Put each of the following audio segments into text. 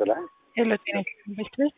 ይስጥልኝ። ሄሎ ጤና ይስጥልኝ ቤት ቤት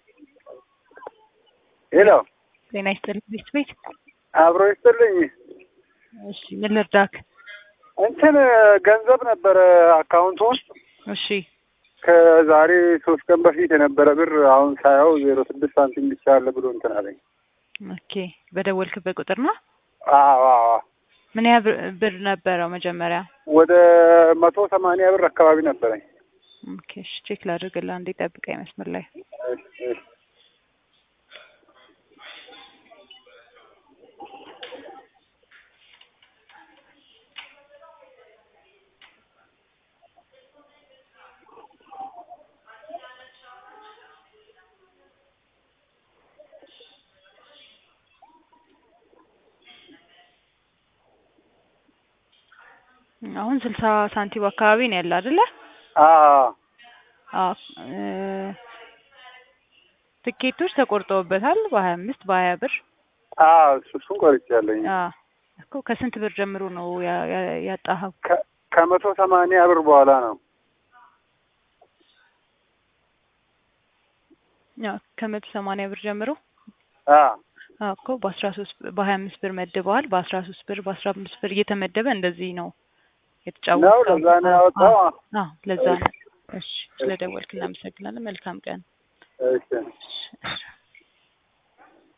ሄሎ ጤና ይስጥልኝ ቤት ቤት አብሮ ይስጥልኝ። እሺ ምን ልርዳክ? እንትን ገንዘብ ነበረ አካውንት ውስጥ እሺ ከዛሬ ሶስት ቀን በፊት የነበረ ብር አሁን ሳየው ዜሮ ስድስት ሳንቲም ብቻ አለ ብሎ እንትን አለኝ። ኦኬ በደወልክበት ቁጥር ነው? አዎ አዎ ምን ያህል ብር- ብር ነበረው መጀመሪያ? ወደ መቶ ሰማንያ ብር አካባቢ ነበረኝ። ኦኬ እሺ ቼክ ላድርግልህ አንዴ ጠብቀኝ መስመር ላይ እሺ፣ እሺ። አሁን ስልሳ ሳንቲም አካባቢ ነው ያለ አይደለ? አዎ አዎ እ ትኬቶች ተቆርጠውበታል በሀያ አምስት በሀያ ብር አዎ እሱ እሱን ቆርጬያለሁኝ። አዎ እኮ ከስንት ብር ጀምሮ ነው ያ- ያ- ያጣኸው? ከ- ከመቶ ሰማንያ ብር በኋላ ነው። አዎ ከመቶ ሰማንያ ብር ጀምሮ አዎ አዎ እኮ በአስራ ሶስት በሀያ አምስት ብር መድበዋል። በአስራ ሶስት ብር በአስራ አምስት ብር እየተመደበ እንደዚህ ነው ነው የተጫወተው። ለዛ ነው ያወጣው። አዎ ለዛ ነው። እሺ ስለደወልክ እናመሰግናለን። መልካም ቀን። እሺ እሺ።